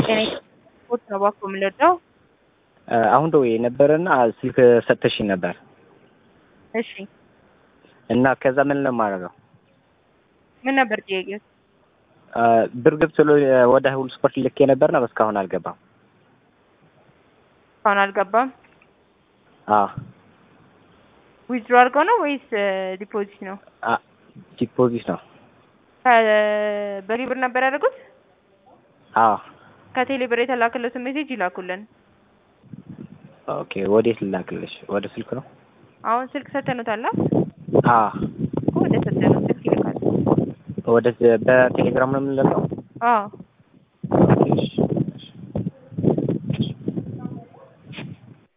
ጤና ስፖርት ነው እባክዎ የምንረዳው? አሁን ደውዬ ነበረና ስልክ ሰጥተሽኝ ነበር እሺ እና ከዛ ምን ነው የማደርገው? ምን ነበር ጥያቄው? ብር ገብቶ ወደ ሁሉ ስፖርት ልኬ ነበርና እስካሁን አልገባም። እስካሁን አልገባም። አዎ ዊዝድሮ አድርገው ነው ወይስ ዲፖዚት ነው? ዲፖዚት ነው። በቴሌ ብር ነበር ያደረጉት? አዎ ከቴሌ ብር የተላከለትን ሜሴጅ ይላኩልን። ኦኬ ወዴት ልላክልሽ? ወደ ስልክ ነው? አሁን ስልክ ሰተኑታል? አዎ እኮ ወደ ሰተነው ስልክ ይልካል። ወደ በቴሌግራም ነው የምንልከው? አዎ ኦኬ እሺ